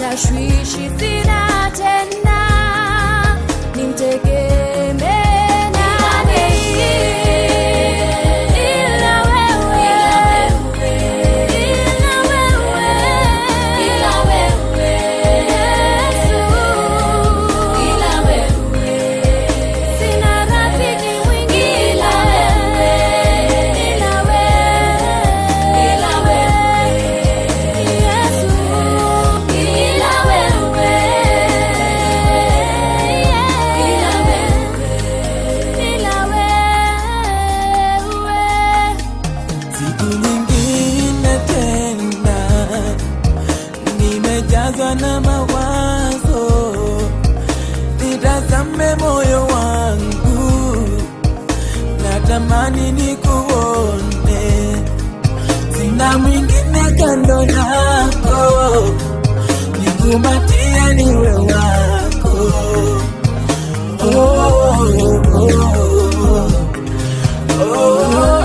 tashwishi sina tena, nimtegemee nani ila wewe, ila wewe, ila wewe, Yesu, ila wewe, sina rafiki mwingine ila wewe, ila wewe, ila wewe, Yesu, ila wewe, ila wewe, ila wewe. Siku nyingine tena nimejazwa na mawazo, nitazame moyo wangu, natamani nikuone, sina mwingine kando yako, nikumbatie niwe wako. Oh, oh, oh, oh.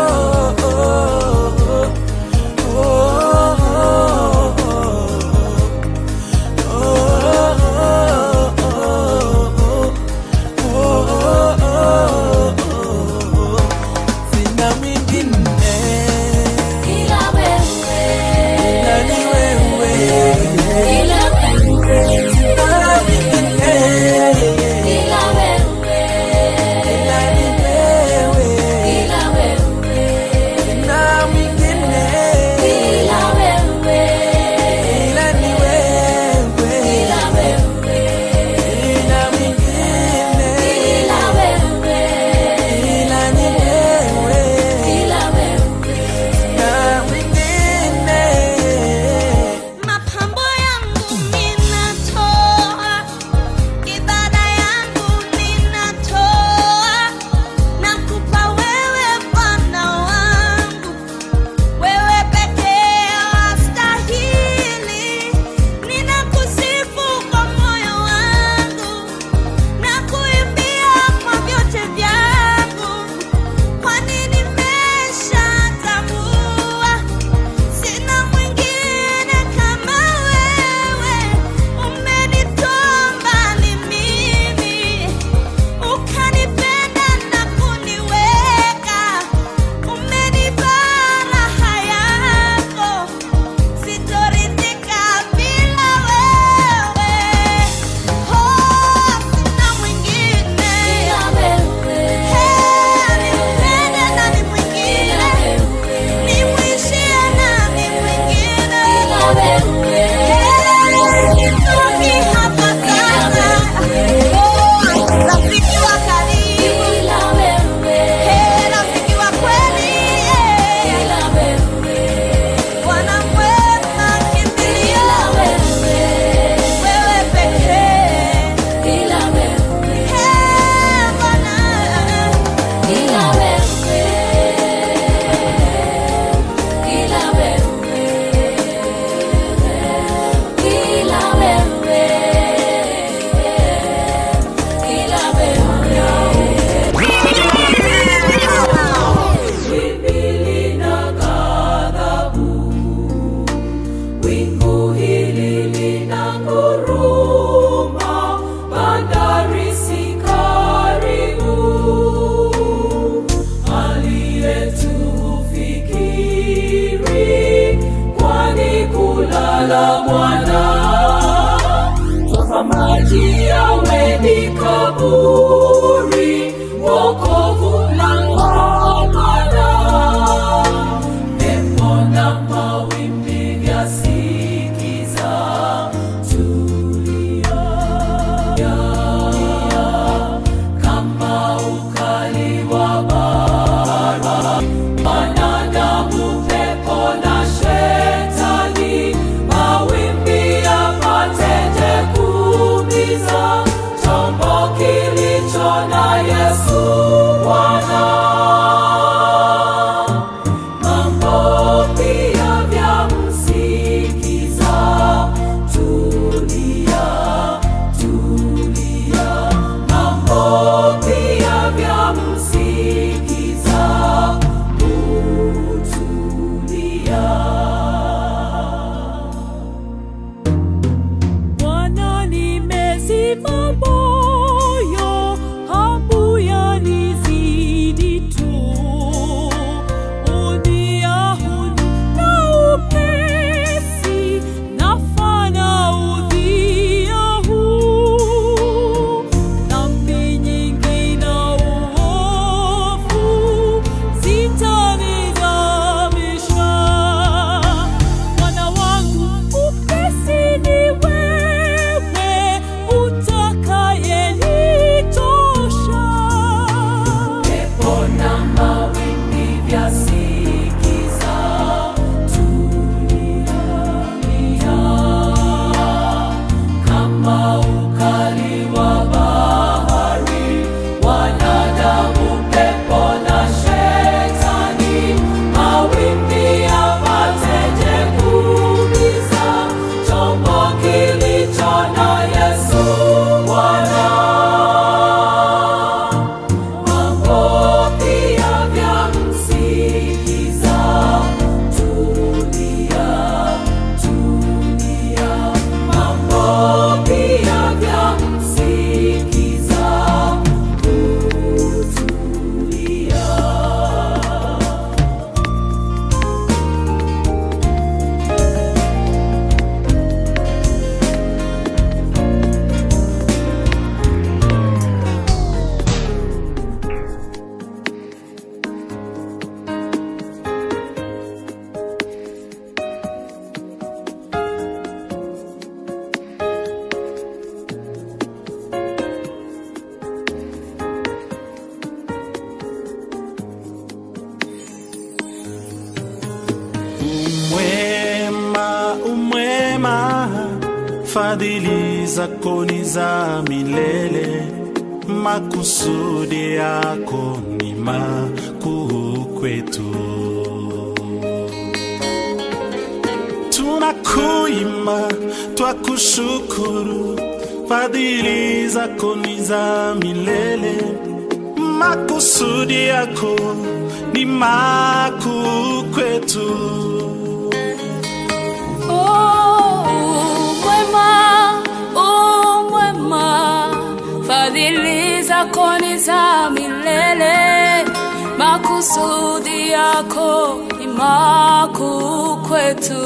Sina mwingine Ila wewe, ila ni wewe, ila wewe, sina mwingine ila wewe, ila ni wewe, ila wewe, sina mwingine ila wewe, ila ni wewe, ila wewe, sina mwingine ila wewe, ila ni wewe, ila wewe. sina mwingine Mapambo yangu ninatoa, ibada yangu ninatoa, nakupa wewe Bwana wangu, wewe pekee wastahili. Ninakusifu kwa moyo wangu, nakuimbia kwa vyote vyangu, kwani nimeshatambua Sina mwingine kama wewe, umenitoa mbali mimi, ukanipenda na kuniweka, umenipa raha yako, sitoridhika bila wewe. Oh, sina mwingine, Ila wewe, heri nipende nani mwingine nimwishie nani mwingine? ila wewe, Nitoki hapa sasa. Oh, rafiki wa karibu, ila wewe, eh, rafiki wa kweli, eh. ila wewe, Bwana mwema, kimbilio, ila wewe, wewe pekee. ila wewe, Eh, Bwana, ila wewe, ila wewe, ila wewe, ila Wingu hili lina nguruma, bandari si karibu. Aliyetufikiri, kwani kulala mwana toka maji yawe ni kaburi, wokovu langomana pepo na mawimbi vyasikiza, tulia kama ukali wa bara, wanadamu, pepo na shetani, mawimbi yapateje kuumiza chombo kilicho na Yesu Bwana. fadhili zako ni za milele, makusudi yako ni makuu kwetu. Tunakuimba, twakushukuru, fadhili zako ni za milele, makusudi yako ni makuu kwetu. Oh, mwema, oh, mwema, fadhili zako ni za milele, makusudi yako ni makuu kwetu.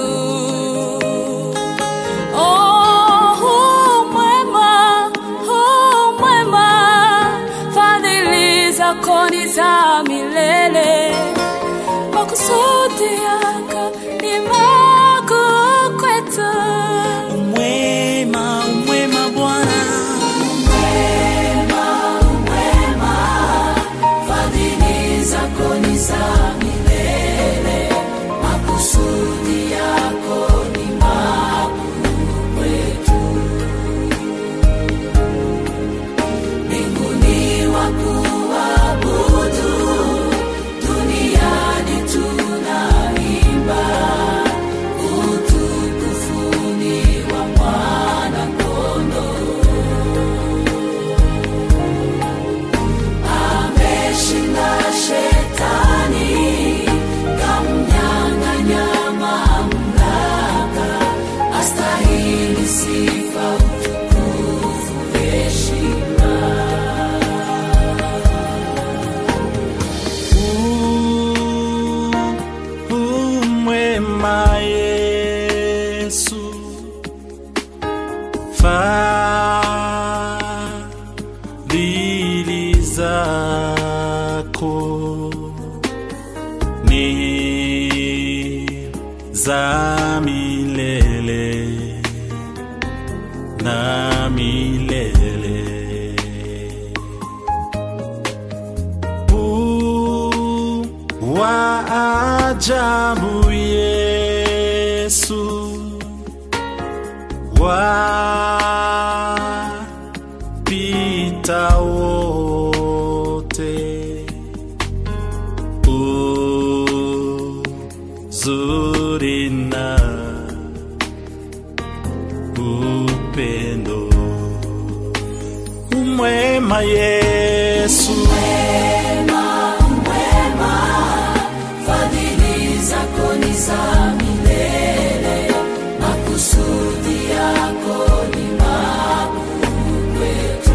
Oh, mwema, oh, mwema, fadhili zako ni za milele, makusudi yako ni makuu kwetu. Umwema, umwema Bwana, Fadhili zako ni za milele, makusudi yako ni makuu kwetu. Mbinguni wakuabudu, duniani tunaimba utukufuni wa Mwana-Kondoo. ameshinda shetani, kamnyang'anya mamlaka, astahili sifa, utukufu, heshima. umwema Yesu, fadhili zako ni za milele na milele. U wa ajabu Yesu, wapita wote, uzuri na upendo umwema Yesu. Fadhili zako ni za milele, makusudi yako ni makuu kwetu.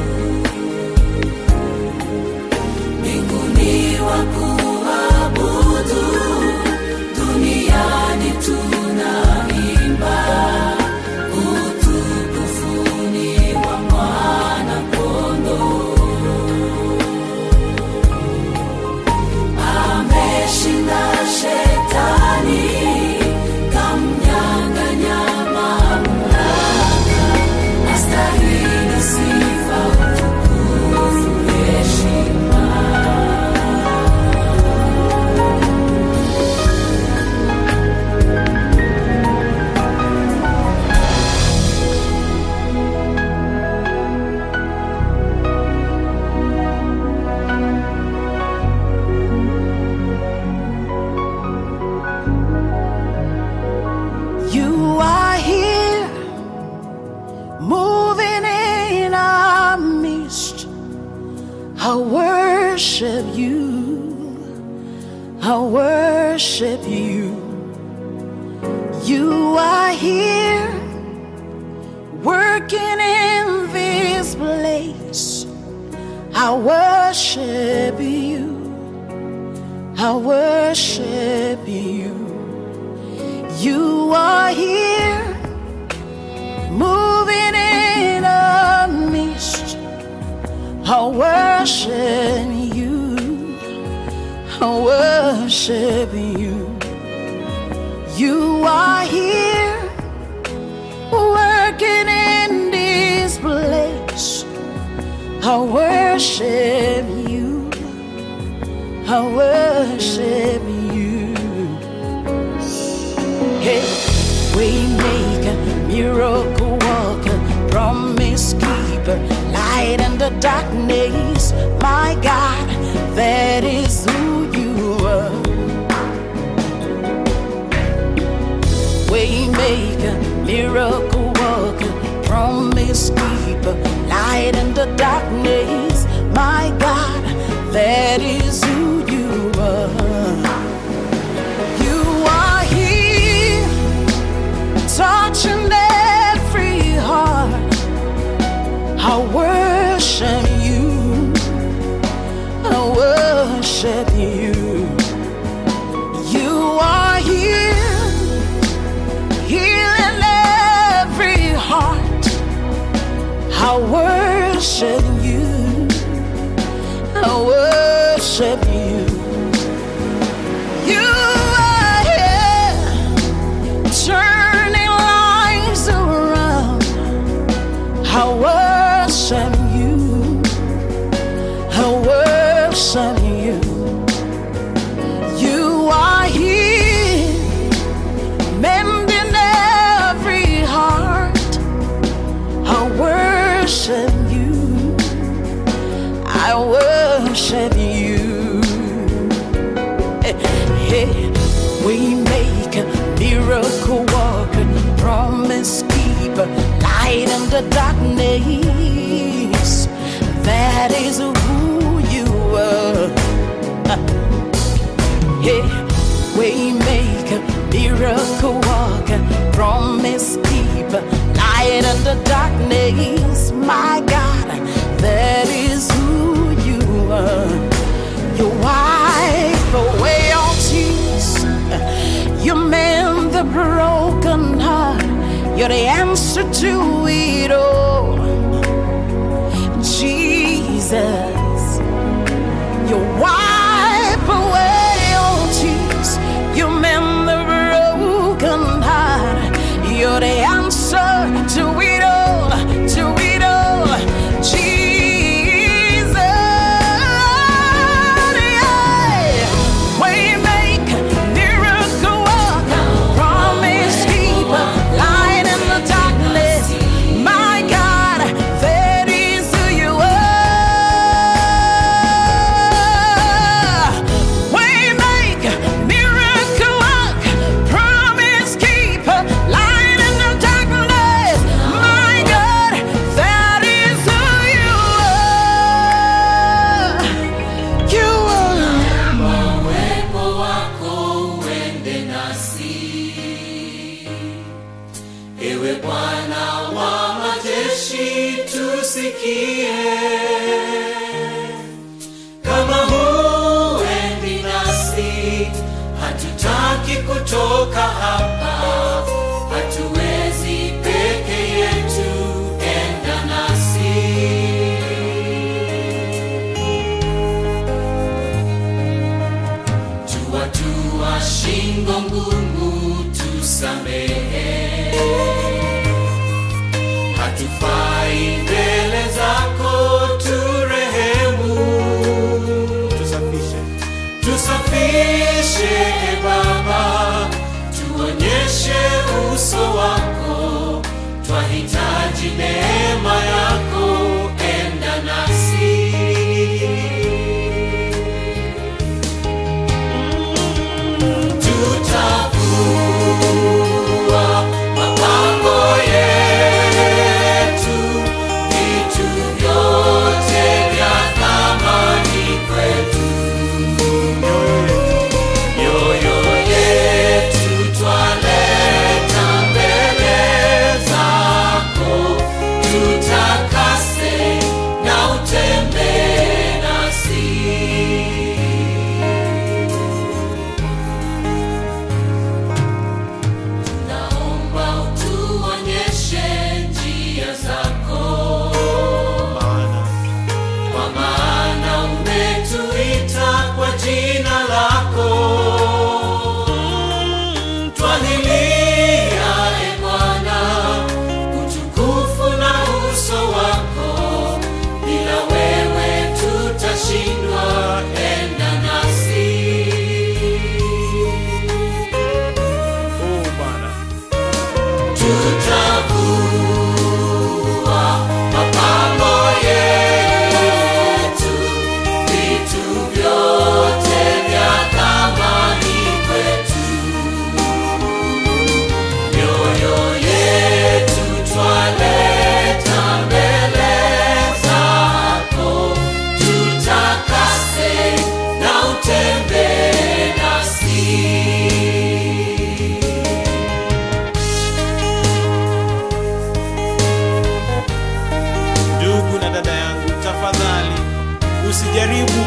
Mbinguni wakuabudu, duniani tunaimba utukufuni wa Mwana-Kondoo. ameshinda shetani, kamnyang'anya mamlaka, astahili sifa, utukufu, heshima. You are here, moving in our midst. I worship you. I worship you. You are here, working in this place. I worship you. I worship you. You are here, moving in a mist. I worship you. I worship you. You are here, working in this place. I worship you. I worship you. Hey, we Waymaker, miracle worker, promise keeper, light in the darkness. My God, that is who you are. Waymaker, miracle worker, promise keeper, light in the darkness. My God, that is who you are. You are here, touching every heart. I worship you. I worship you. You are here, healing every heart. I worship you. I worship you. You are here, turning lives around. I worship you. I worship you. You are here, mending every heart. I worship you. I worship you. Hey, we make a miracle worker, promise keeper, light in the darkness. That is who you are. Hey, we make a miracle worker, promise keeper, light in the darkness. My God, that is who you are. You wipe away all tears. You mend the broken heart. You're the answer to it all. Jesus, you wipe away all tears. You mend the broken heart. You're the answer to it all. To it all. Jesus, yeah. Waymaker, miracle worker, promise keeper, light in the darkness. My God, that is who you are. Waymaker, miracle worker, promise keeper, light in the darkness. My God, that is who you are. You are. uwepo wako uende nasi ewe bwana wa majeshi tusikie kama huendi nasi hatutaki kutoka hapa hatuwezi peke yetu enda nasi tuwatua shingo ngumu tusamehe hatufai mbele zako turehemu tusafishe tusafishe e baba tuonye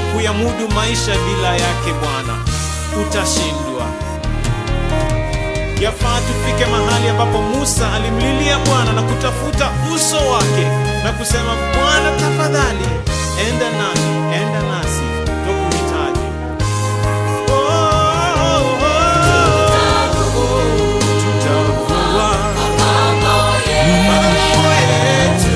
kuyamudu maisha bila yake Bwana, utashindwa. Yafaa tufike mahali ambapo Musa alimlilia Bwana na kutafuta uso wake na kusema, Bwana tafadhali, enda nami, enda nasi, twakuhitaji. Oh, oh, oh, oh, tutavua mambo yetu,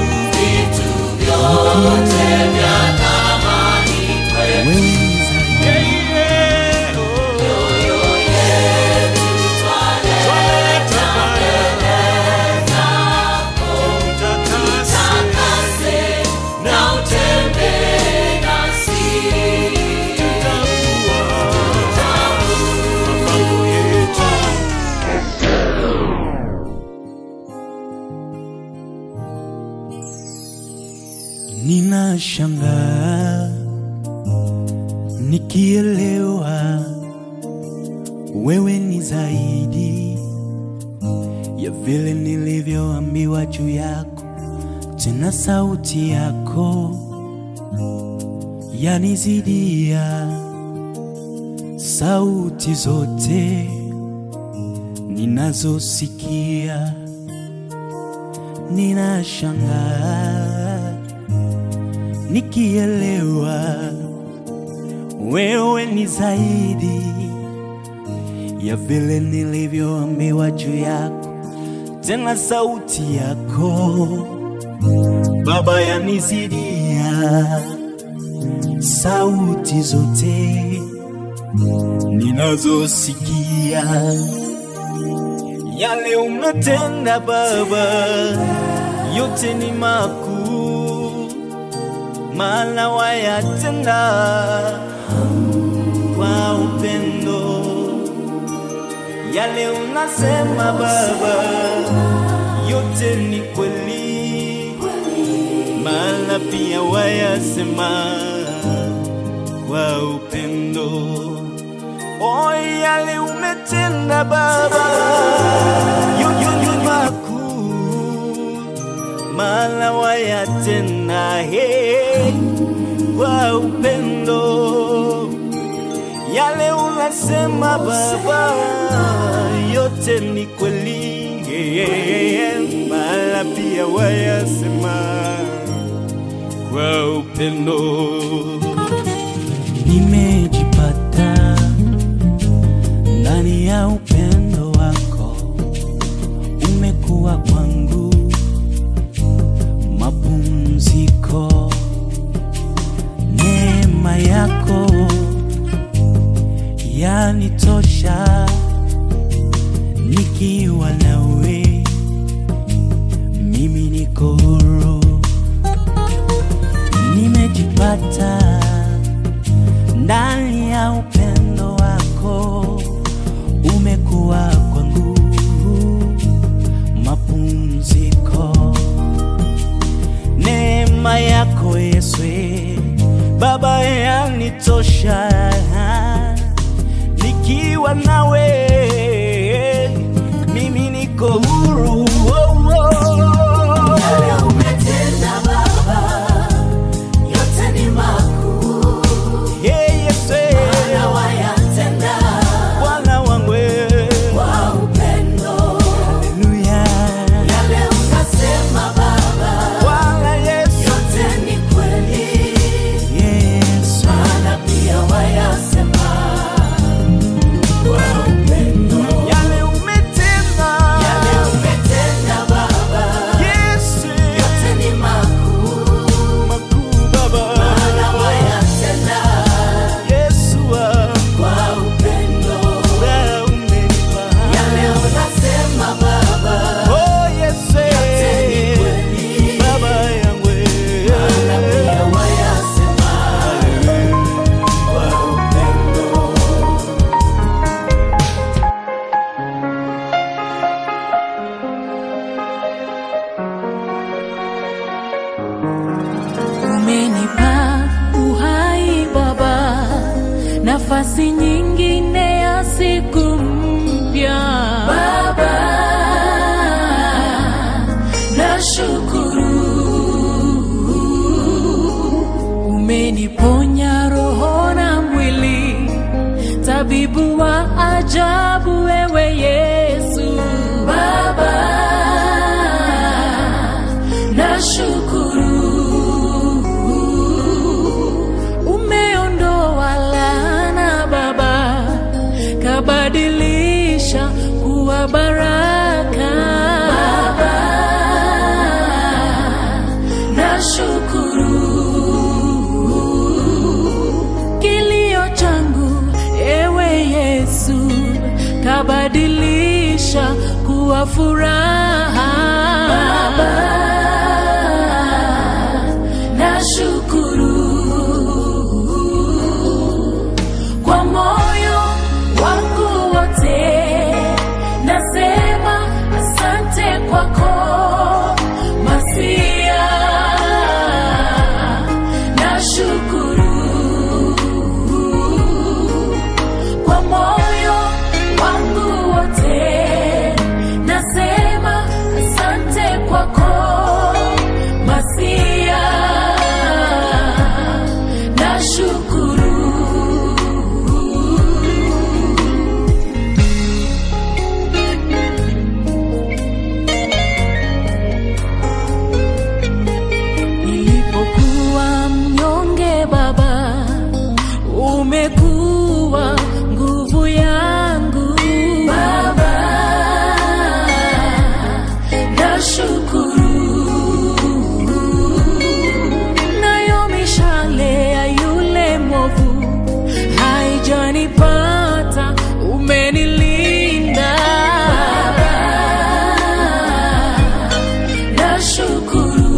yeah, yeah, oh. Twaleta tutakase na utembee nasi, tutavua mapango yetu. Ninashangaa nikielewa wewe ni zaidi ya vile nilivyoambiwa juu yako, tena sauti yako yanizidia sauti zote ninazosikia. Ninashangaa nikielewa wewe ni zaidi ya vile nilivyoambiwa juu yako, tena sauti yako Baba yanizidia sauti zote ninazosikia. Yale umetenda Baba, yote ni makuu, maana wayatenda kwa upendo. Yale unasema Baba, yote ni kweli, maana pia wayasema kwa upendo. O, yale umetenda Baba, yote ni makuu, maana wayatenda he kwa upendo yale unasema Baba, yote ni kweli, mala pia wayasema kwa upendo. Nimejipata ndani ya upendo wako, umekuwa kwangu mapumziko, neema yako yanitosha nikiwa nawe, mimi niko huru, nimejipata ndani ya upendo wako, umekuwa kwangu mapumziko, neema yako Yesu Baba yanitosha nikiwa nawe mimi niko huru oh, oh. Hey, Yesu, Bwana wangu haleluya Bwana Yesu Yesu yale umetenda Yesu makuu Baba Yesu wangu wewe umenipa Oh Yesu Baba yangu Umenipa uhai Baba, nafasi nyingine ya siku mpya Baba, nashukuru. Umeniponya furaha Baba, nashukuru kwa moyo wangu wote, nasema asante kwako Masia, nashukuru kwa moyo wangu wote, nasema asante kwako Masia, nashukuru. Nilipokuwa mnyonge Baba, umekuwa nguvu yangu Baba, nashukuru. Nayo mishale ya yule mwovu haijanipata, umenilinda Baba, nashukuru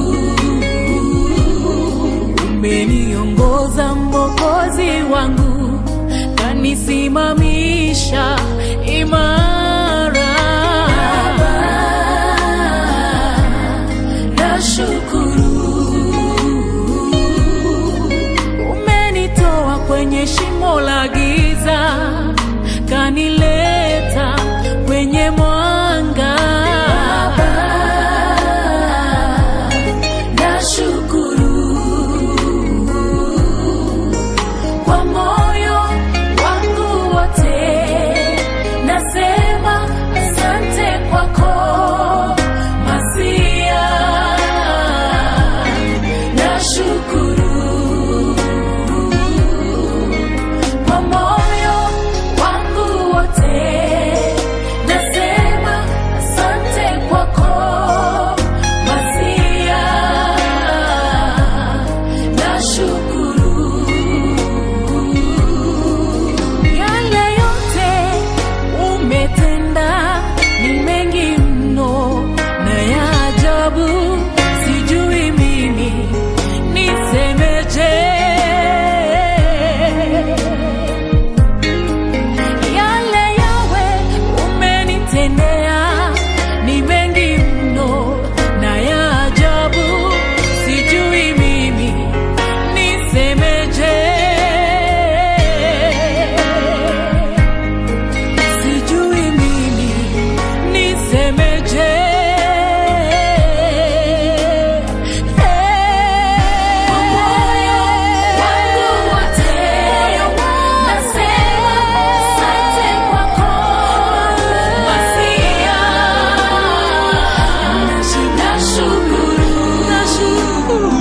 umeniongoza Mwokozi wangu, kanisimamisha imara. Nashukuru umenitoa kwenye shimo la giza, kanileta kwenye mwanga. Nashukuru kwa moyo wangu wote, nasema asante kwako Masia, nashukuru kwa moyo wangu wote, nasema asante kwako Masia, nashukuru yale yote umetenda ni mengi mno na ya ajabu, sijui mimi nisemeje. Yale yawe umenitendea ni mengi mno na ya ajabu, sijui mimi nisemeje. Sijui mimi nisemeje. Kwa moyo wangu wote nasema asante kwako Masia, nashukuru, nashukuru.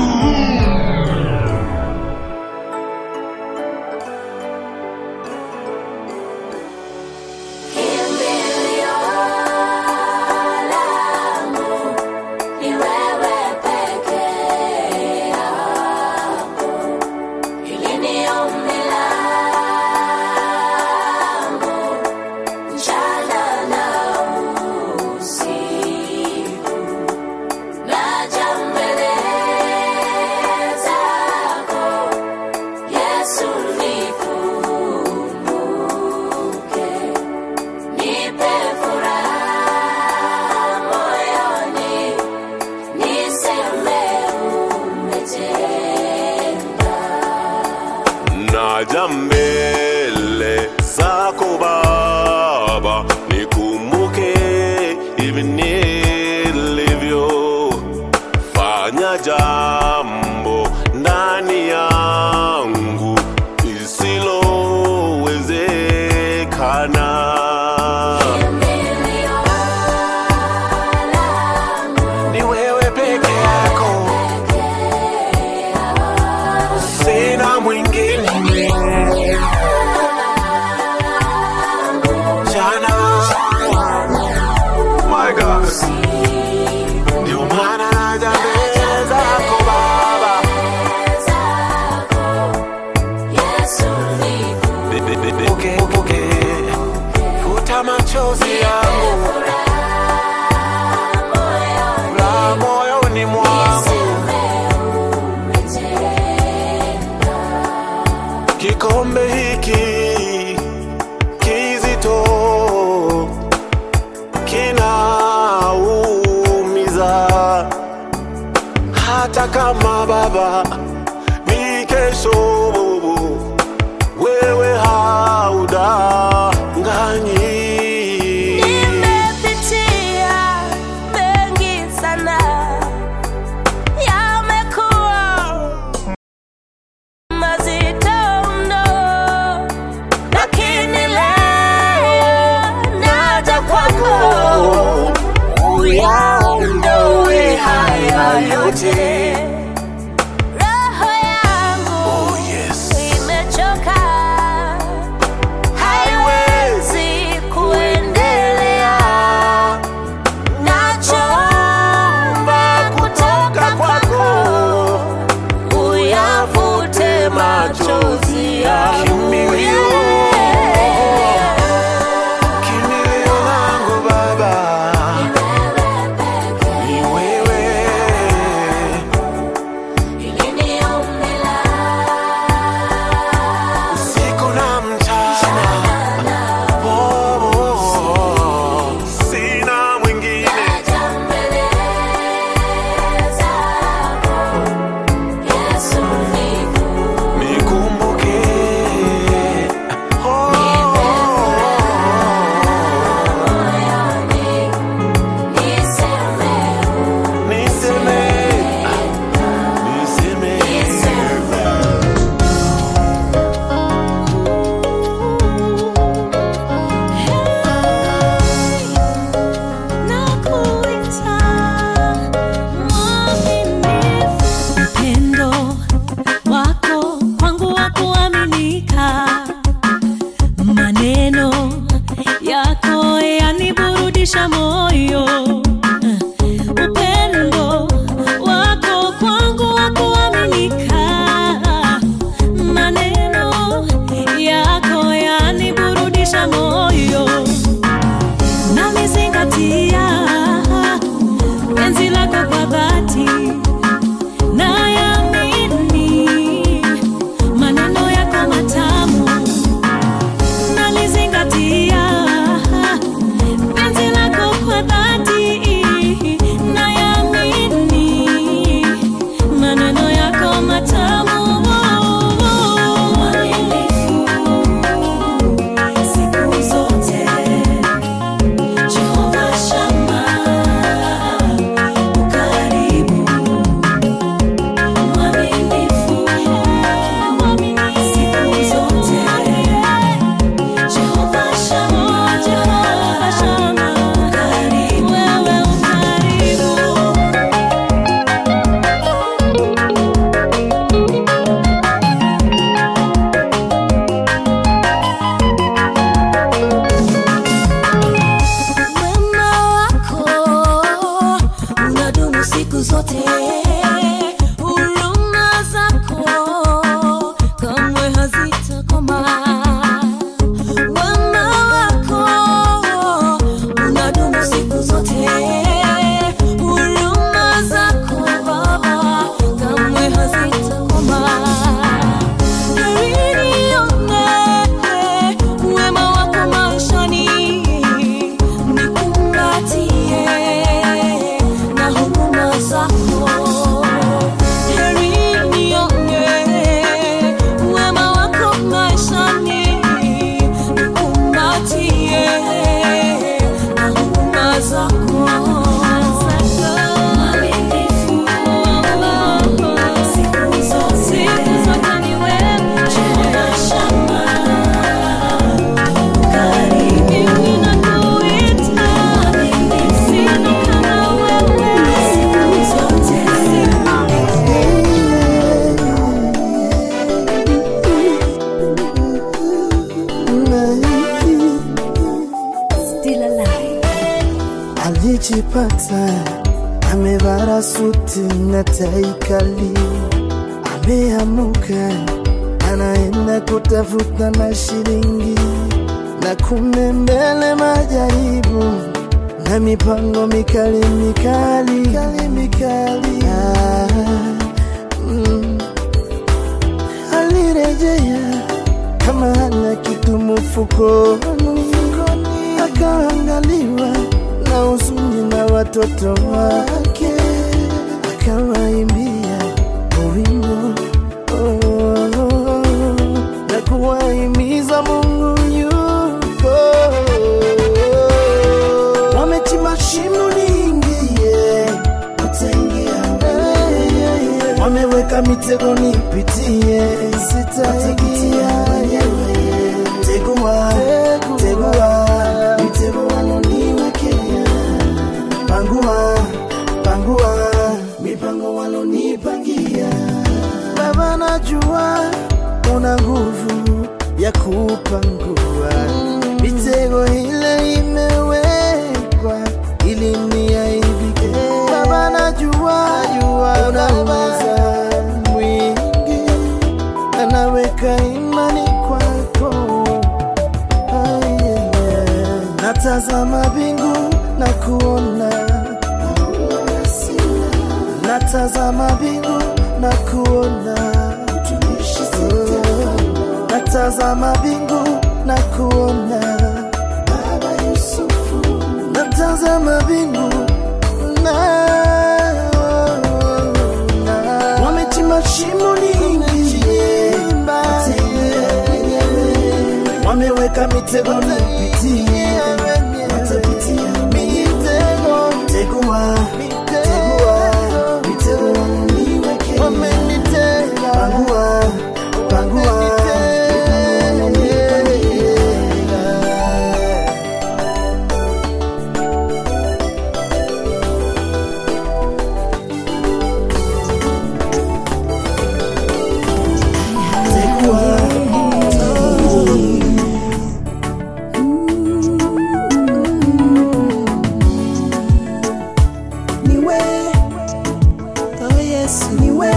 Yesu nikumbuke, nipe furaha moyoni, niseme umetenda. naja mbele zako Baba, nikumbuke hivi nilivyo, fanya jambo ndani yangu lisilowezekana. Ni wewe peke yako, sina mwingine. Jana, my God, ndio maana naja mbele zako Baba, Uke- uke- futa machozi yangu hata kama baba ni kesho wewe haudanganyi Nimepitia mengi sana, yamekuwa mazito mno, lakini leo naja kwako uyaondoe haya yote. Roho yangu Oh, yes. imechoka, haiwezi kuendelea. Nachoomba kutoka kwako, uyafute machozi yangu. Kimbilio. Kimbilio langu baba ni wewe usiku na mchana oh, oh, oh. sina mwingine nikumbuke oh, niseme niseme Upendo wako kwangu wa kuaminika, maneno yako yaniburudisha moyo. Upendo wako kwangu wa kuaminika, maneno yako yaniburudisha moyo, namizingatia penzi lako kwa dhati nayamini maneno yako matamu, nalizingatia penzi lako kwa dhati, nayamini maneno yako matamu. Siku zote Jehova Shammah, ukaribu mwaminifu siku zote. Jehova Shammah, Jehova Shammah, ukaribu, wewe ukaribu. Wema wako unadumu siku zote, huruma zako kamwe hazitakoma. Wema wako unadumu siku zote, huruma zako Baba kamwe hazitakoma. Nione wema wako maishani, nikumbatie na huruma zako. Heri nione wema wako maishani, nikumbatie na huruma zako. Mwaminifu siku zote, ni wewe Jehova Shammah. Karibu ninakuita, sina kama wewe siku zote. Still alive. alijipata amevara suti na tai kali, ameamuka anaenda kutafuta na shilingi, na kumbe mbele majaribu na mipango mikali mikali, mikali, mikali. Ah, mm. Alirejea kama hana kitu mfukoni, akaangaliwa na huzuni na watoto wake, akawaimbia wameweka mitego nipitie, sitaingia mwenyewe. Tegua, tegua, mitego waloniwekea, pangua, pangua, mipango walonipangia. Baba, najua una nguvu ya kupangua mitego ile imewekwa ili niaibike. Baba, najua una uweza mwingi, anaweka imani kwako. Ah, yeah. Natazama bingu na kuona natazama bingu na kuona Oh, natazama bingu na kuona Baba Yusufu, natazama bingu na, na wamechimba shimo lingi, wameweka mitego nipitie, watapitia mitego, tegua, tegua, mitego waliniwekea, wamenitega, pangua, pangua, niwe oh yesu niwe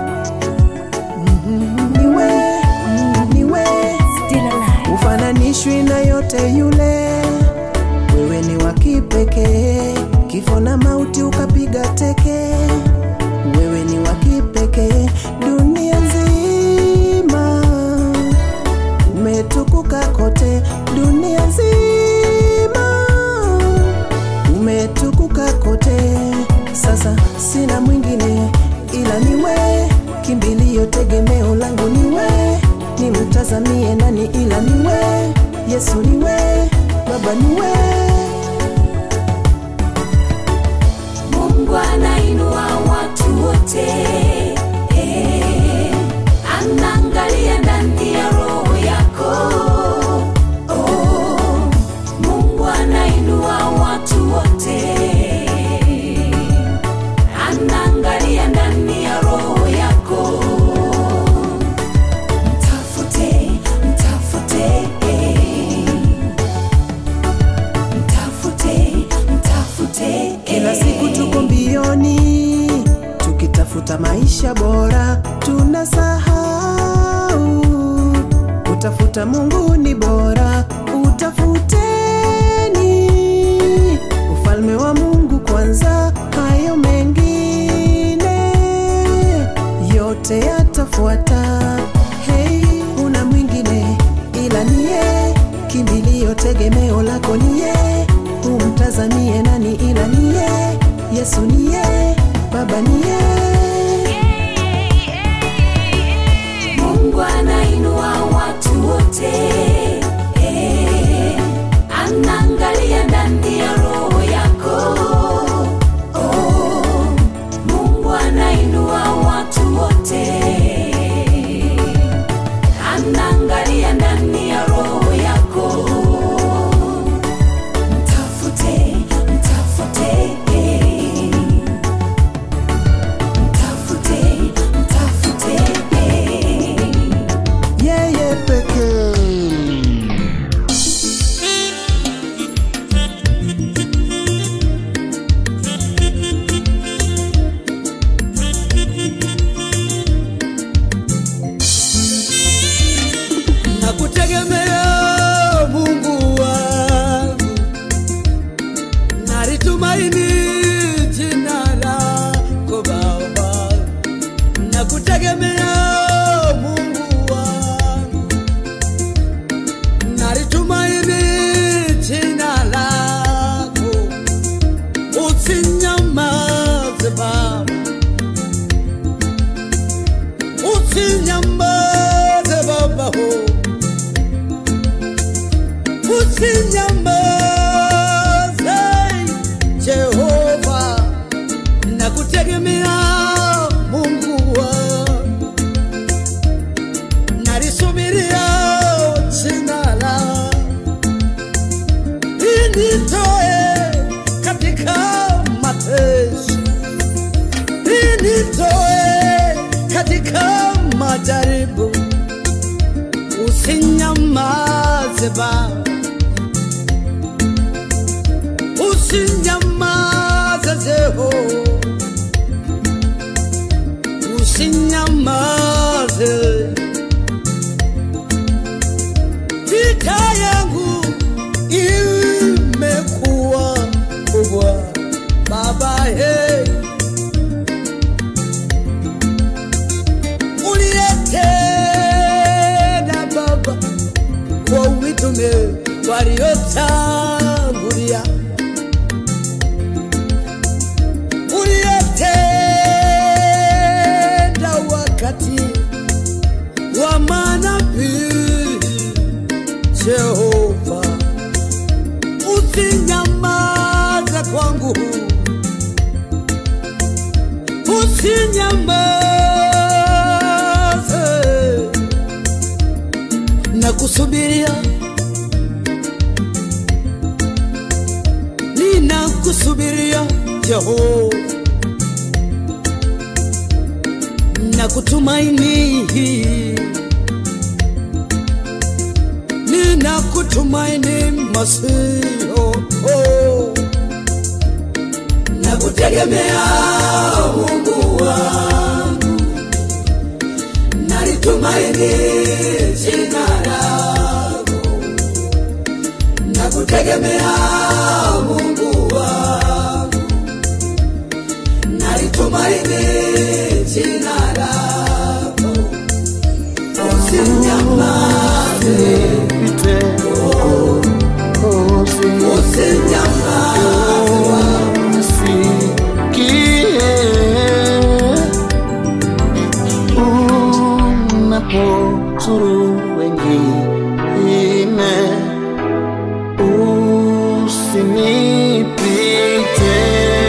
niwe niwe Still alive. ufananishwi na yote yule wewe ni wa kipekee kifo na mauti ukapiga teke wewe ni wa kipekee dunia nzima umetukuka kote dunia nzima umetukuka kote sasa sina mwingine ila niwe kimbilio tegemeo langu niwe nimtazamie nani ila niwe yesu niwe baba niwe Mungu anainua watu wote, eh, anaangalia ndani ya roho yako. Oh, Mungu anainua watu wote, anaangalia ndani ya roho yako. Mtafute, mtafute, eh, mtafute, mtafute, kila eh. siku tuko mbioni tukitafuta maisha bora tunasahau kutafuta mungu ni bora utafuteni ufalme wa mungu kwanza hayo mengine yote yatafuata hei una mwingine ila niye kimbilio tegemeo lako niye umtazamie nani ila niye yesu niye baba niye Mungu anainua watu wote, eh, anaangalia ndani ya roho yako. Oh, Mungu anainua watu wote, anaangalia ndani ya roho yako. Mtafute, mtafute, eh, mtafute, mtafute, eh. yeye pekee. nakutegemea Mungu wangu, nalitumaini jina lako Baba, nakutegemea Mungu wangu, nalitumaini jina lako, usinyamaze Baba, usinyamaze Baba oh. usinyamaze Jehova, nakutegemea Mungu majaribu, usinyamaze Baba, usinyamaze Jehova, usinyamaze. Vita yangu imekuwa kubwa Baba, hey. uliyetenda Baba kwa mitume waliotangulia, uliyetenda wakati wa manabii Jehova, usinyamaze kwangu, usinyamaze na kusubiria, ninakusubiria Jehova na kutumaini, ninakutumaini Masihi, oh, oh. na kutegemea Mungu wangu, nalitumaini jina lako, na kutegemea Mungu wangu, nalitumaini jina lako, usinyamaze, usinyamaze unapozuru wengine usinipite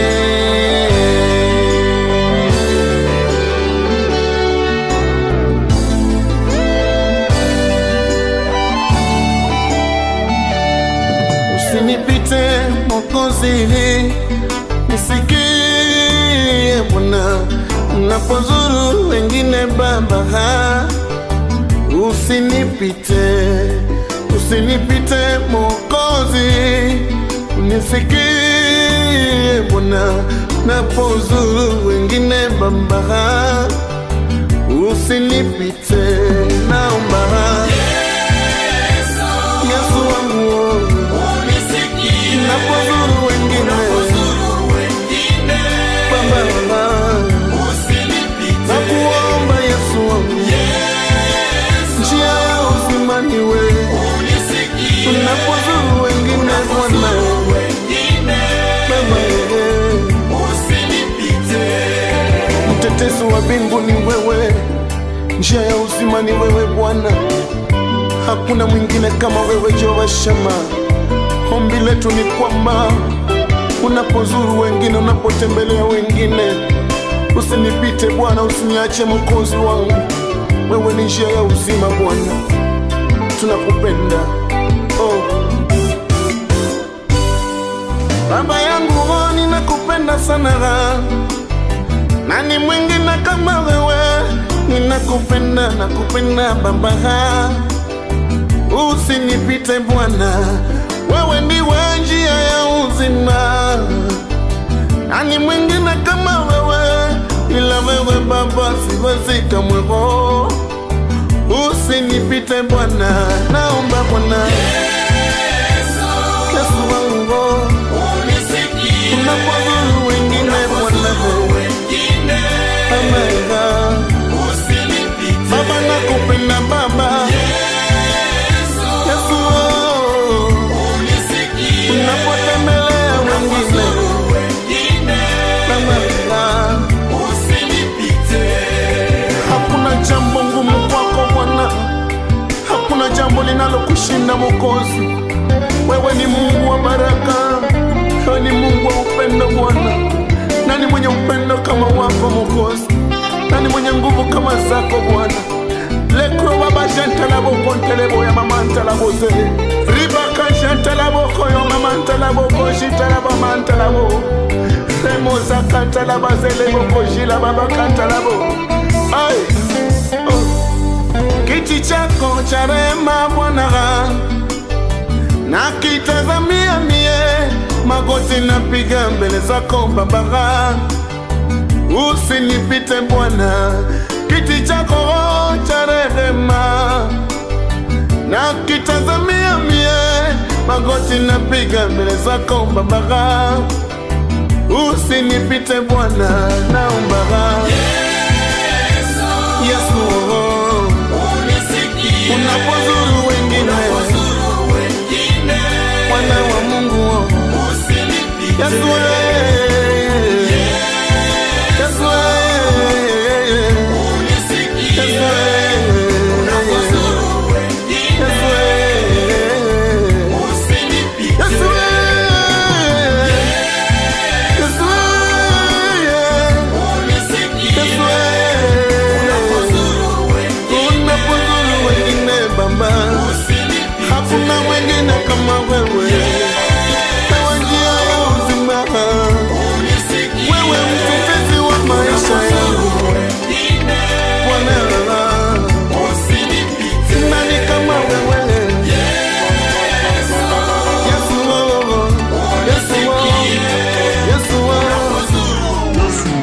usinipite mokozi nisikie Bwana unapozuru wengine Baba, ha, usinipite, usinipite Mokozi, unisikie Bwana unapozuru wengine Baba, ha, usinipite, naomba Yesu wangu unapozuru wengine Baba, nakuomba Yesu wangu, njia ya uzima ni wewe, unapozuru wengine Bwana Baba, mtetezi wa mbingu ni wewe, njia ya uzima ni wewe Bwana, hakuna mwingine kama wewe Jehova Shama. Ombi letu ni kwamba unapozuru wengine, unapotembelea wengine, usinipite Bwana, usiniache Mwokozi wangu. Wewe ni njia ya uzima Bwana, tunakupenda oh. Baba yangu oh, ninakupenda sana, nani mwingine kama wewe? Ninakupenda, nakupenda Baba, usinipite Bwana, wewe ndiwe njia ya uzima. Nani mwingine kama wewe? Ila wewe Baba, siwezi kamwe. oh. Usinipite Bwana, naomba Bwana Yesu wangu, oh. unapozuru wengine Bwana, Baba, Baba nakupenda Baba Yesu, oh. unapotembelea wengine Baba, hakuna jambo ngumu kwako Bwana, hakuna jambo linalokushinda Mwokozi. Wewe ni Mungu wa baraka, wewe ni Mungu wa upendo Bwana. Nani mwenye upendo kama wako Mwokozi? Nani mwenye nguvu kama zako Bwana? lekro baba jantalaboko ntelebo ya mama ntalabose ribaka jantalaboko yo mama ntalaboko jitalaba mantalabo remozaka ntalaba zeleboko jila baba kantalabo ai oh. kiti chako cha rehema Bwana, na kitazamia mie, magoti napiga mbele zako Baba, usinipite Bwana, kiti chako cha rehema na kitazamia mie, magoti napiga mbele zako Baba, usinipite Bwana, naomba Yesu, oh, unapozuru wengine, mwana wa Mungu, oh, Yesu, eh, Yesu, eh, Yesu, eh, Yesu, eh, Yesu, eh, Yesu, eh, unapozuru wengine Baba, hakuna mwingine kama wewe, ewe njia ya uzima, wewe mtetezi wa maisha yangu Bwana, nani kama wewe? Yesu, oh, Yesu, oh, Yesu, oh.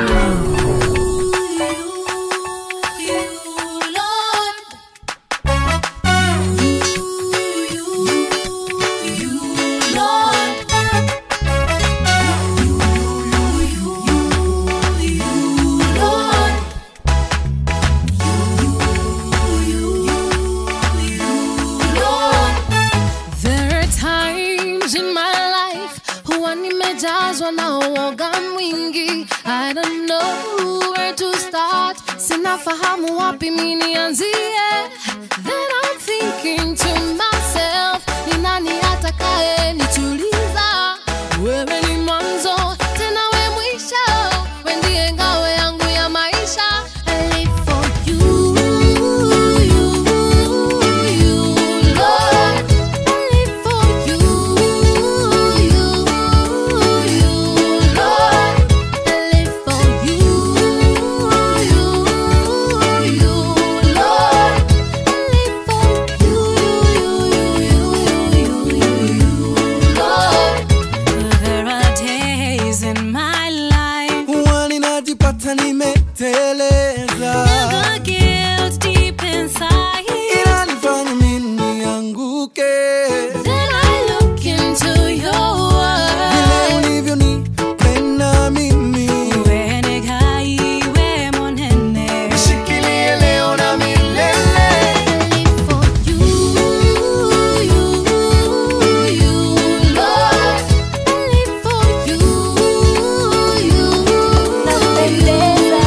There are times in my life huwa nimejazwa na uoga mwingi. I don't know where to start, sinafahamu wapi mi nianzie. Then I'm thinking to myself, ni nani atakaye nituliza? Wewe ni mwanzo tena we mwisho, we ndiye ngao yangu ya maisha. I live for you, you, you, Lord. I live for you, you, you, Lord. I live for you, you, you, Lord. I live for you, you, you, you, you, Lord. There are days in my life huwa ninajipata nimeteleza, the guilt deep inside. inanifanya mimi nianguke. Then I look into your Vile world. ulivyonipenda mimi, Wewe ni gai, wewe monene. nishikilie leo na milele. I live for you, you, you, Lord. I live for you, you, Napendeza,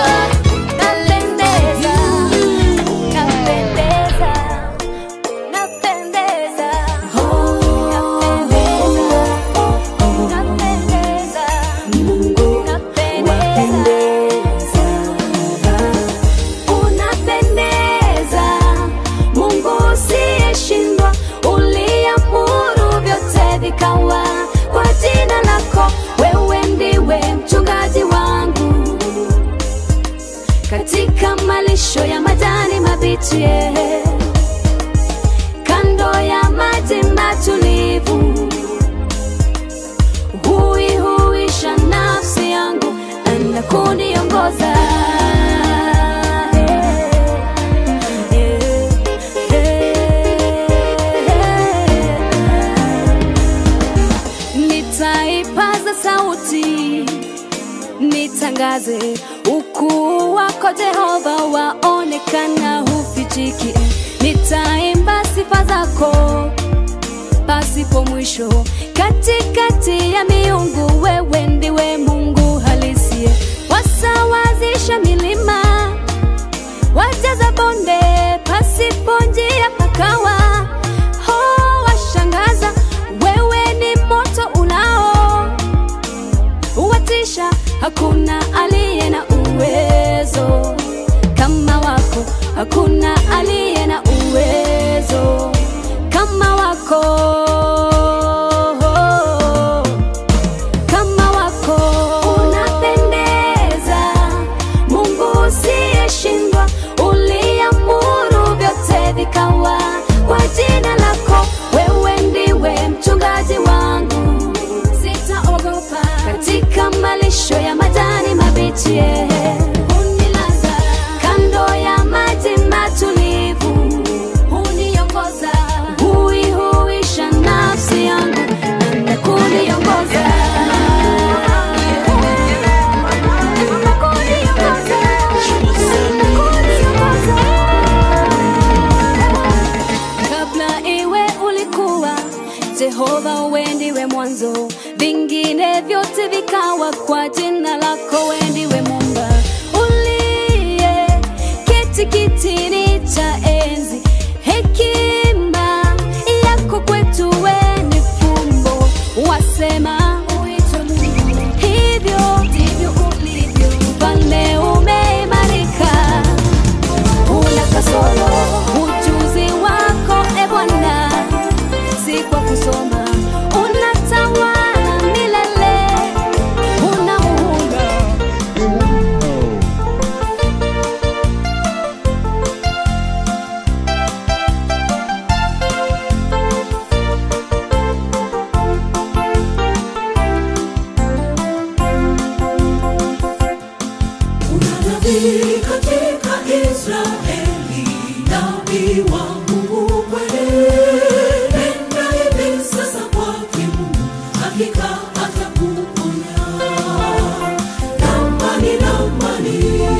napendeza, napendeza, napendeza, napendeza, unapendeza, Mungu usiyeshindwa, uliamuru vyote vikawa kwa jina lako. Wewe ndiwe mchungaji wangu katika malisho ya majani mabichi, eh, kando ya maji matulivu, huihuisha nafsi yangu na kuniongoza. Eh, eh, eh. Nitaipaza sauti nitangaze ukuu wako Jehova, waonekana hufichiki. Nitaimba sifa zako pasipo mwisho, katikati ya miungu, wewe ndiwe Mungu halisi. Wasawazisha milima, wajaza bonde, pasipo njia pakawa. Ho, washangaza, wewe ni moto unao watisha, hakuna aliye na uwezo kama wako, hakuna aliye na uwezo kama wako, kama wako. Unapendeza, Mungu usiyeshindwa, uliamuru niachie unilaza kando ya maji matulivu huniongoza huihuisha nafsi yangu na kuniongoza kabla iwe ulikuwa jehova wendiwe mwanzo vingine vyote vikawa kwa jina lako wendiwe mumba uliye kiti kitini cha enzi hekima yako kwetu weni fumbo wasema uitwe Mungu. hivyo ndivyo ulivyo mfalme umeimarika una kasoro ujuzi wako e bwana si kwa kusoma unatawala milele una muhula Kuna nabii katika Israeli, nabii wa Mungu kweli. Nenda hivi sasa kwake Mungu, hakika atakuponya. Namani, namani,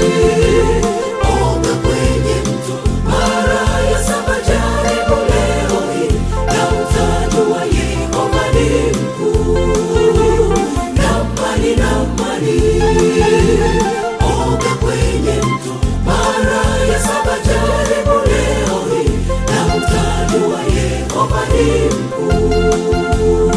oga kwenye mto mara ya saba, jaribu leo hii, na utajua Yehova ni mkuu. Namani, namani oga kwenye mto mara ya saba jaribu leo hii na utajua yehova ni mkuu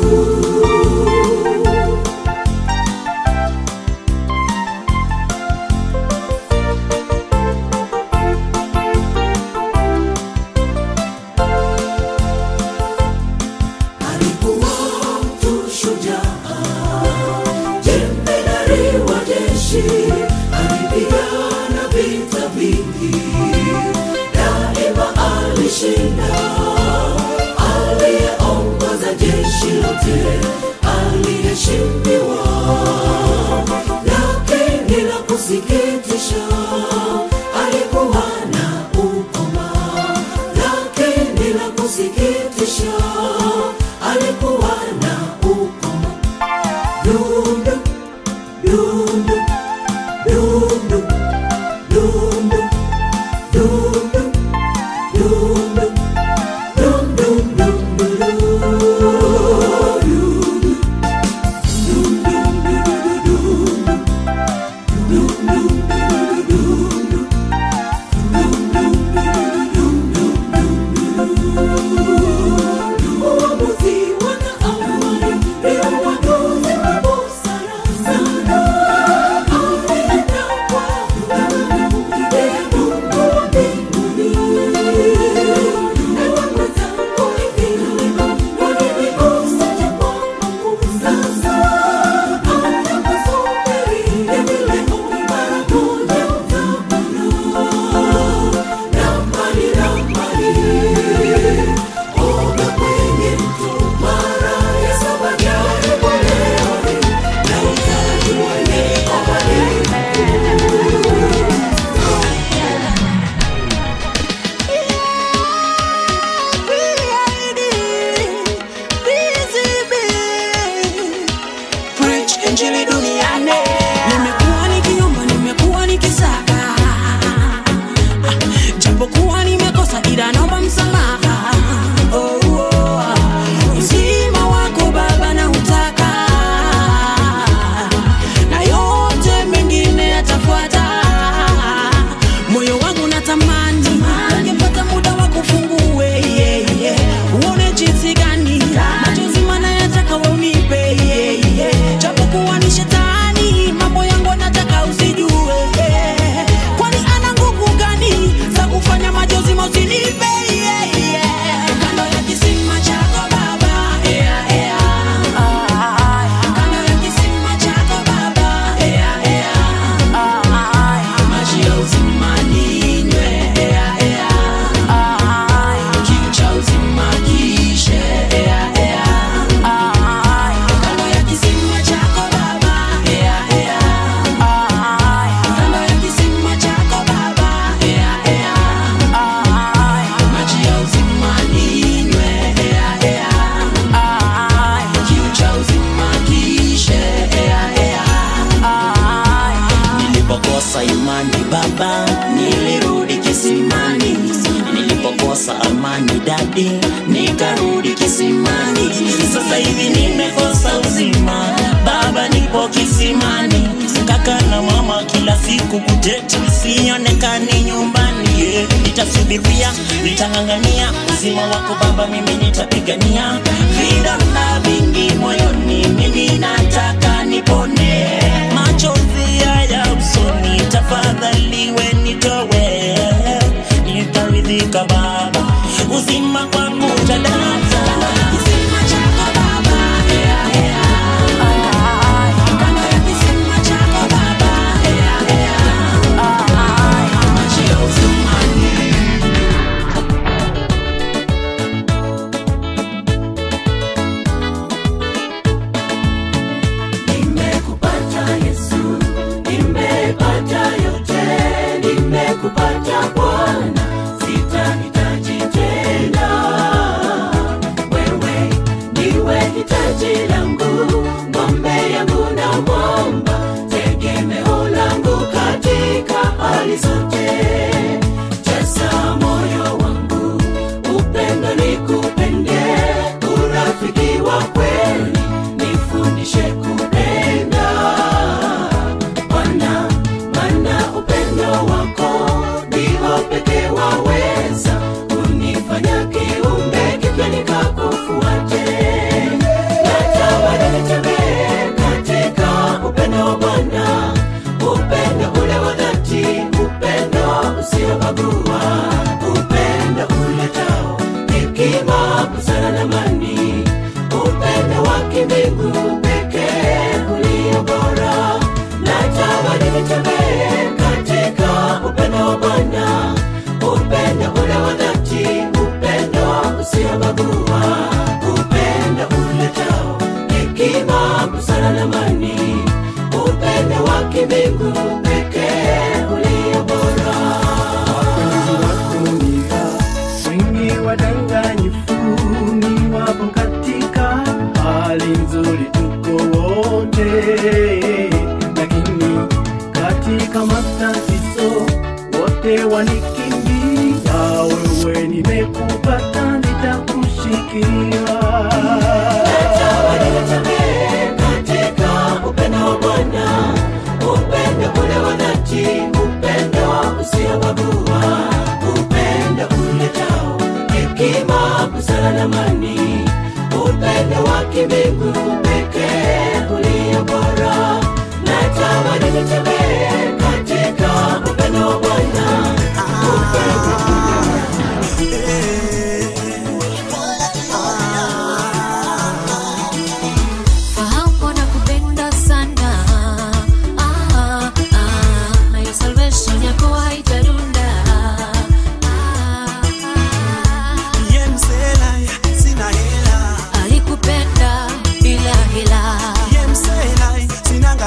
alikuwa mtu shujaa jemedari wa jeshi alipigana vita vingi daima alishinda aliyeongoza jeshi lote aliheshimiwa lakini la kusikitisha alikuwa na ukoma lakini la kusikitisha alikuwa na ukoma dundu dundu dundu dundu dundu dundu dum dum dum du Uamuzi wana amani, ndio uamuzi wa busara sana. zamani kaka na mama kila siku kuteti sionekani nyumbani yeah. nitasubiria nitang'ang'ania uzima wako baba mimi nitapigania vidonda vingi moyoni mimi nataka nipone machozi haya usoni tafadhali we nitowe nitaridhika baba uzima kwangu tadata uzima chako baba yeah, yeah. Kama ya kisima chako baba yeah, yeah. Achia uzumani Nimekupata Yesu, nimepata yote, nimekupata Bwana, sitahitaji tena. Wewe ndiwe hitaji langu, ng'ombe yangu na mwamba, tegemeo langu katika hali zote. Jaza moyo wangu, upendo nikupende, urafiki wa kweli nifundishe kupenda Bwana, maana upendo wako ndio pekee waweza kunifanya kiumbe kipya nikakufuate. Natamani nitembee katika upendo wa Bwana, upendo ule wa dhati, upendo usiobagua, upendo uletao hekima, busara na amani, upendo wa kimbingu pekee ulio bora. Natamani nitembee katika upendo wa Bwana, upendo ule wa dhati, upendo usiobagua, upendo uletao hekima, busara na amani, upendo wa kimbingu pekee ulio bora. dunia wengi wadanganyifu ni wapo katika hali nzuri tuko wote lakini katika matatizo wote wanikimbia wewe nimekupata nitakushikia katika upendo wa Bwana, upendo ule wa dhati, upendo usiobagua, upendo uletao hekima, busara na amani, upendo wa kimbingu pekee ulio bora. Natamani nitembee katika upendo wa Bwana, upendo Fahamu nakupenda sana ah, ah, na hiyo salvation yako haitarunda Ye msela, sina hela. alikupenda bila hila Ye msela, sinanga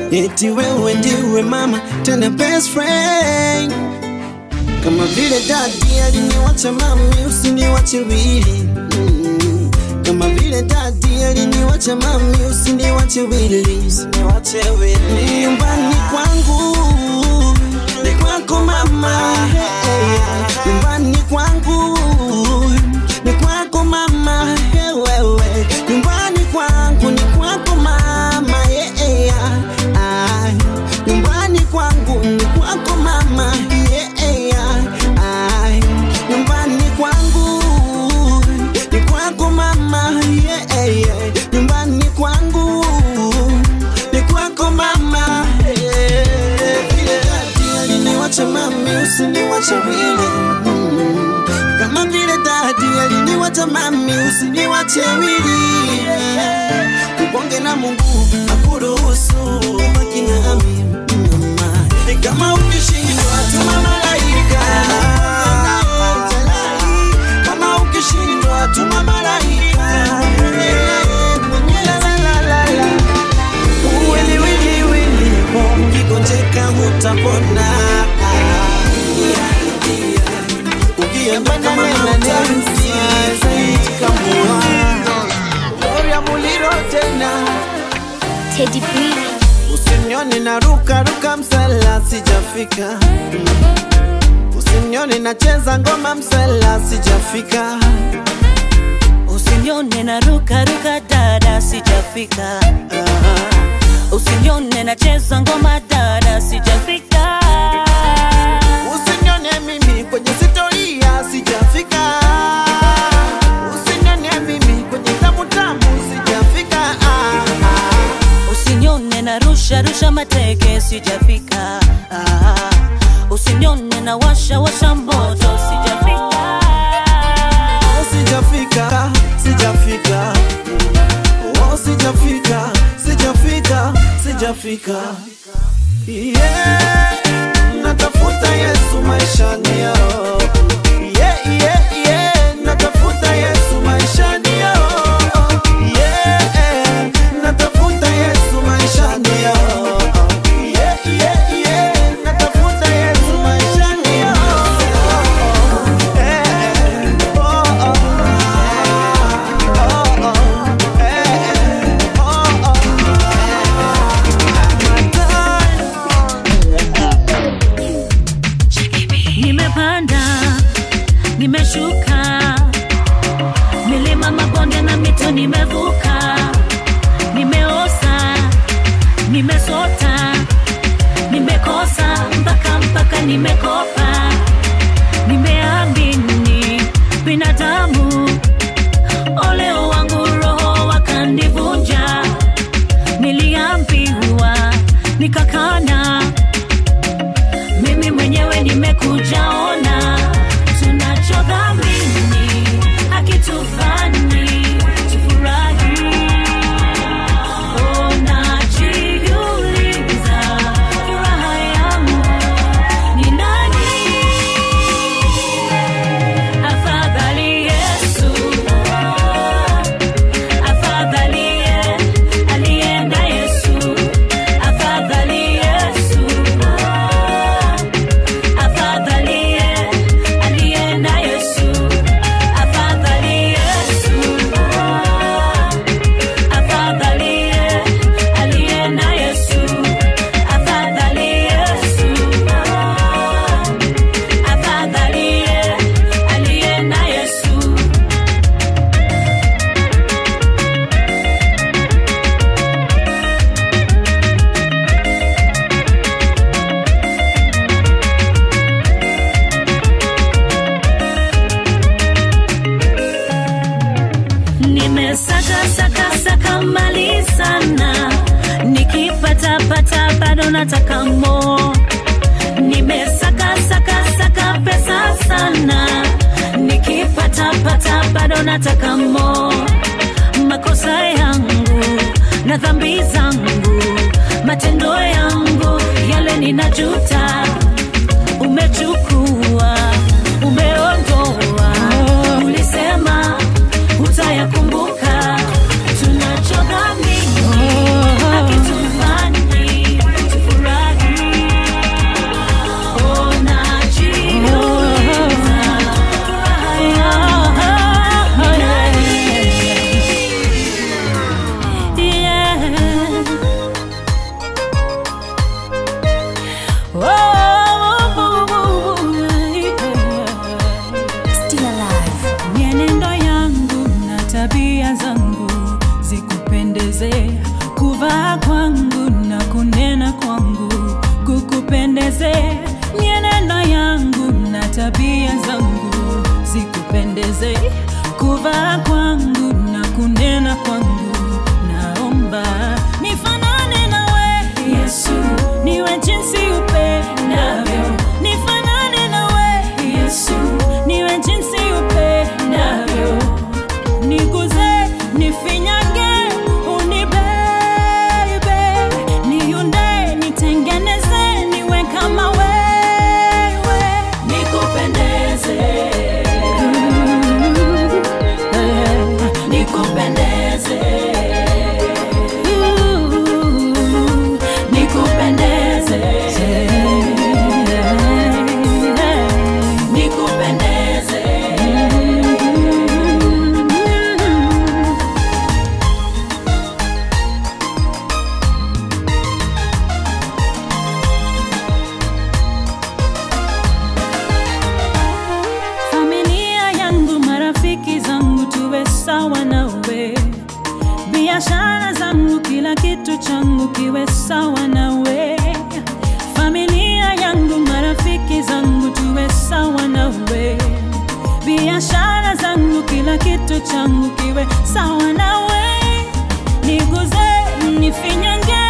eti wewe ndiwe mama tena best friend kama vile dadi aliniwacha mami usiniwache wili mm. kama vile dadi aliniwacha mami usiniwache wili usiniwache wili nyumbani kwangu ni kwako mama hey, nyumbani kwangu ni kwako mama hey, wewe nyumbani kwangu ni kwako mama yeah, yeah. Ah, nyumbani kwangu ni kwako mama yeah, yeah. Ah, nyumbani kwangu ni kwako mama yeah, yeah. nyumbani kwangu ni kwako mama yeah. Vile dadi aliniwacha mami usiniwache wili mm. kama vile dadi aliniwacha mami usiniwache wili ubonge na Mungu akuruhusu baki nami mama kama ukishindwa tuma malaika kama ukishindwa tuma malaika La, la, la, la, la. Wili, wili, wili, bo, ukigonjeka hutapona ukienda kama mautanzi kamua Gloria Muliro tena Teddy B Usinione na ruka ruka msala sijafika Usinione nacheza ngoma msala sijafika Usinione na ruka ruka dada sijafika Usinione nacheza ngoma dada sijafika Usinione mimi kwenye sitoria sijafika Usinione mimi kwenye tamu tamu sijafika ah, ah. Usinione na rusha rusha mateke sijafika ah. Usinione na washa washa moto sijafika Oh, sijafika sijafika oh, sijafika sijafika sijafika yeah. natafuta yesu maishani yao yeah, yeah, yeah. natafuta yesu maishani yao yeah. natafuta yesu maishani yao yeah, yeah, yeah. natafuta yesu maishani yao Nimepanda, nimeshuka, milima, mabonde na mito nimevuka, nimeosa, nimesota, nimekosa mpaka mpaka nimekopa, nimeamini binadamu, oleo wangu roho wakanivunja, niliambiwa nikakana mimi mwenyewe nimekuja ona tunachodhamini akitufanyi tufurahi Unajiuliza, furaha yangu ni nani? Afadhali Yesu, afadhali ye- alienda Yesu, afadhali Yesu afadhali ye- alienda Yesu, afadhali Yesu, afadhali ye- alienda Yesu, afadhali Yesu, afadhali ye- alienda Yesu. nimesaka saka saka mali sana nikipata pata bado nataka mo nimesaka saka saka pesa sana nikipata pata bado nataka mo makosa yangu na dhambi zangu matendo yangu yale ninajuta umechukua umeondoa ulisema utayakumbuka tunachodhamini akitufanyi tabia zangu zikupendeze, kuvaa kwangu na kunena kwangu, naomba nifanane nawe Yesu, niwe jinsi upendavyo, nifanane nawe Yesu, niwe jinsi upendavyo, niguze, nifinyange, unibebe, niunde, nitengeneze, niwe kama wewe, nikupendeze, nikupendeze, nikupendeze, nikupendeze. familia yangu, marafiki zangu, tuwe sawa nawe. Biashara zangu, kila kitu changu kiwe sawa nawe. Familia yangu, marafiki zangu, tuwe sawa nawe. Biashara zangu, kila kitu changu kiwe sawa nawe. Niguze, nifinyange,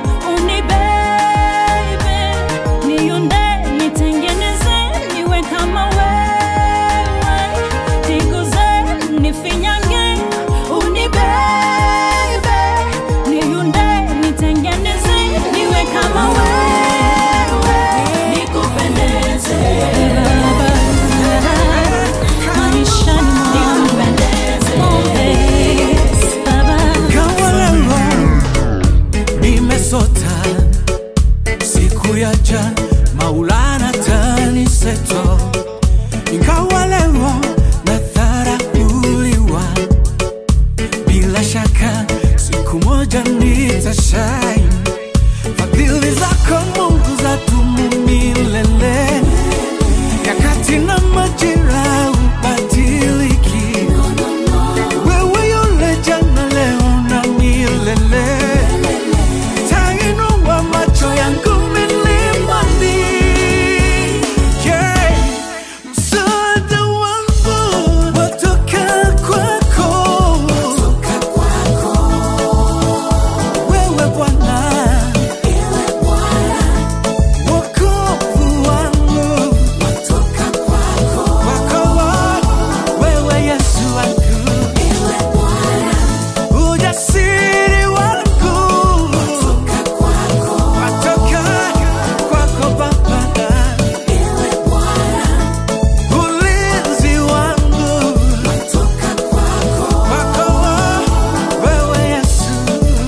unibebe, niunde, nitengeneze, niwe kama wewe. Niguze, nifinyange, unibebe, niunde, nitengeneze, niwe kama wewe. Nikupendeze, maishani mwangu. Yes, Baba. Kawalewa nimesota siku ya jana, Maulana taniseto, nikawalewa na dharauliwa, bila shaka siku moja nitashine. Fadhili zako Mungu zadumu milele, nyakati na majira ubadiliki. Wewe yule jana, leo na milele, tainua macho yangu milimani. Yeah. Msaada wangu watoka kwako. Wewe Bwana, wokovu wangu kwako. Wewe Yesu wangu ujasiri wangu watoka kwako Baba, ulinzi wangu kwako wewe Yesu,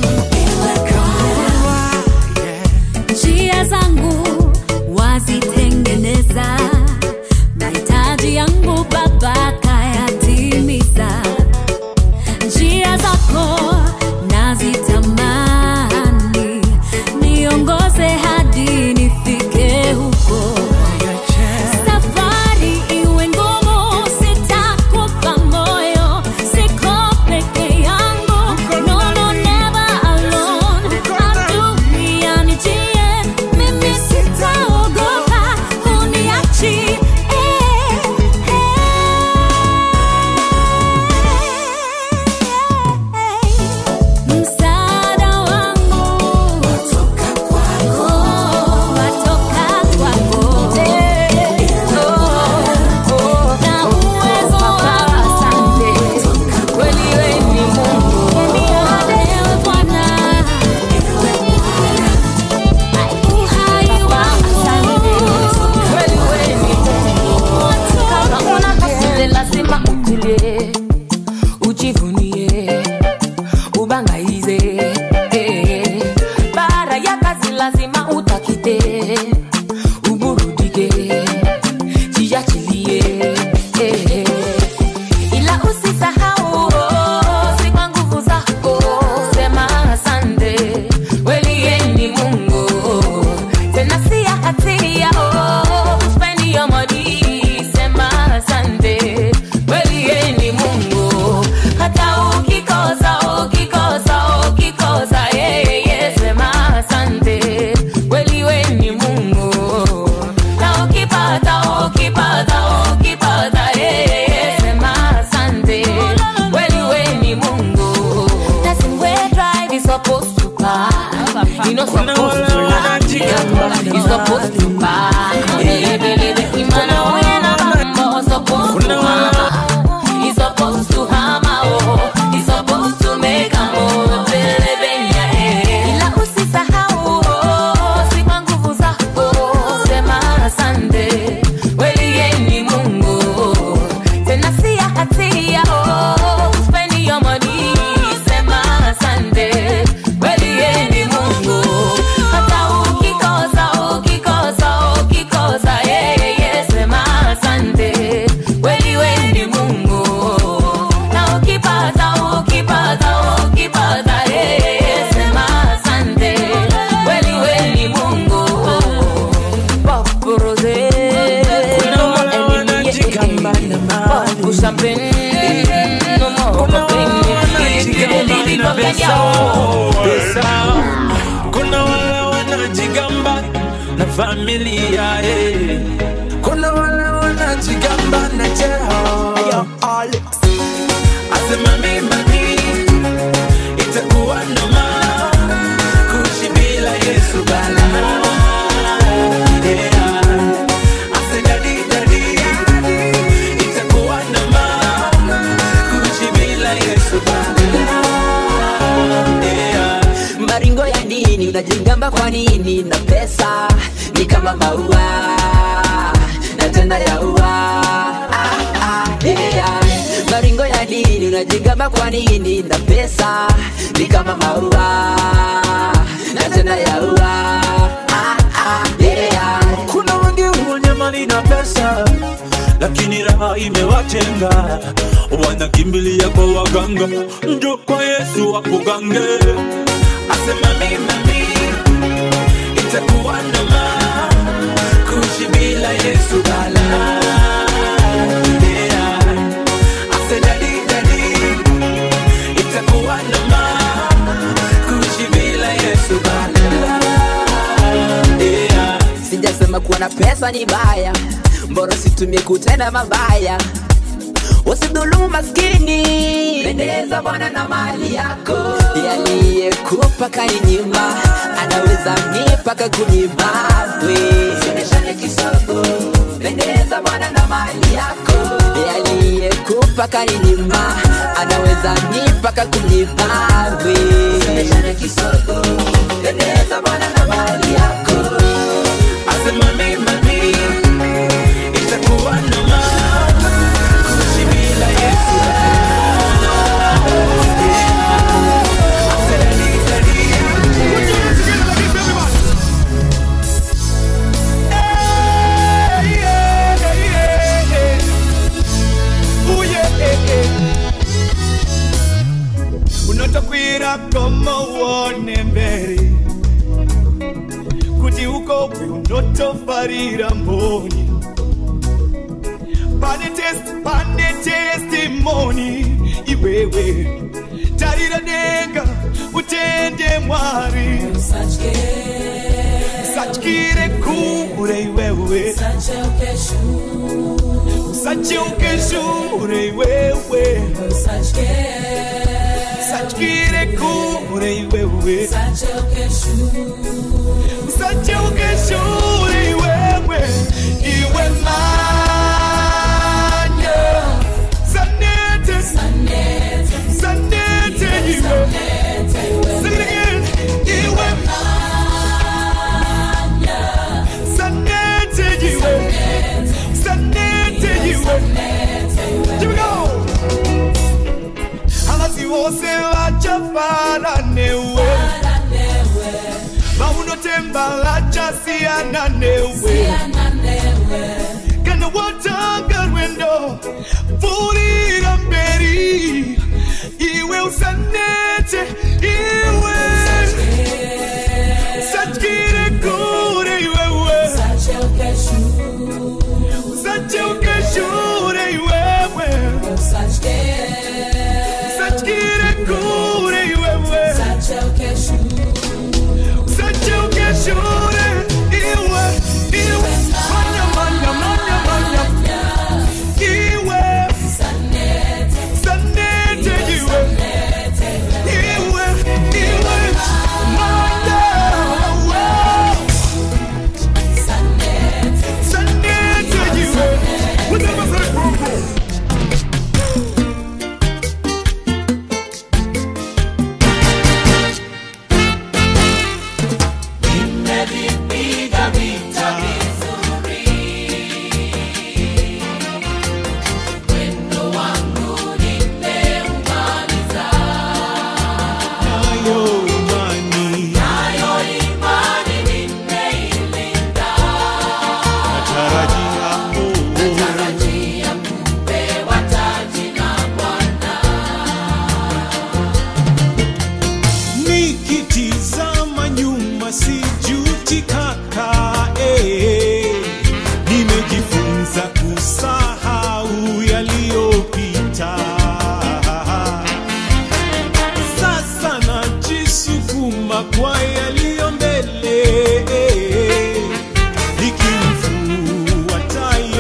njia zangu wazitengeneza, mahitaji yangu Baba kayatimiza. Njia zako nazitamani, niongoze hadi nifike huko. Safari iwe ngumu, sitakufa moyo, siko peke yangu. No, no, never alone. Adui anijie, mimi sitaogopa, huniachi pain. No more pain. Baby, go get your pesa. Kuna wale wanajigamba na familia eh. Kuna wale wanajigamba na cheo Asema mimi itakuwa noma kuishi bila Yesu bala Yeah. Ase dadi, dadi, itakuwa noma kuishi bila Yesu bala Yeah. maringo ya nini unajigamba kwa nini na pesa ni kama maua na tenda ya ua ah, ah, yeah. maringo ya nini unajigamba kwa nini na pesa ni kama maua na tenda ya ua ah, ah, yeah. kuna wengi wenye mali na pesa lakini raha imewatenga wanakimbilia kwa waganga njo kwa yesu wakugange asema mimami itakuwa noma kuishi bila yesu bala Yeah. Ase dadi, dadi, itakuwa noma kuishi bila yesu bala Yeah. sijasema kuwa na pesa ni baya mbora situmie kutenda mabaya usidhulumu maskini pendeza bwana na mali yako yaliyekupa kaninyima anaweza mipaka kunyima sioneshane kisogo pendeza bwana na mali yako yaliyekupa kaninyima anaweza mipaka kunyima sioneshane kisogo pendeza bwana na mali yako Asema mimami itakuwa noma kuishi bila Yesu unotakwira koma uone mbere kuti ukobwe unotofarira mboni pane test pane testimoni iwewe tarira denga utende mwari usatyire kure iwewe usacheuke shure iwewe usatyire kure iwewe usacheuke shure iwewe iwe manya sanete sanete iwe Sing it again. Iwe sanete iwe sanete iwe Here we go. Abasi wose vachafara newe vaunotemba vachasiyana newe kana watanga rwendo pfuurira mberi iwe usanete iwe usatyire kure iwewe usacheuke shure iwewe usatyire kure iwewe usacheuke shure iwe iwe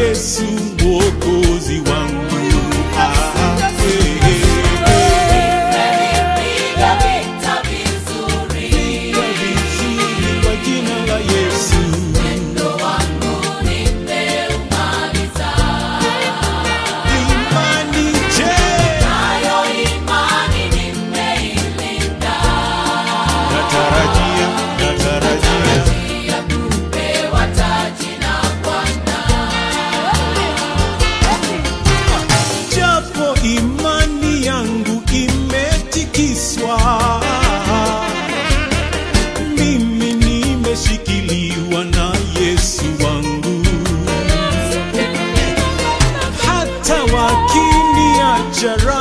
Yesu mwokozi wangu. Ah, eh, eh, Nimevipiga vita vizuri. vizuri kwa jina la Yesu. Mwendo wangu nimeumaliza. Imani je, Nayo imani nimeilinda. natarajia, natarajia Ya kupewa taji na Bwana. japo imani yangu imetikiswa, mimi nimeshikiliwa na Yesu wangu, hata wakiniacha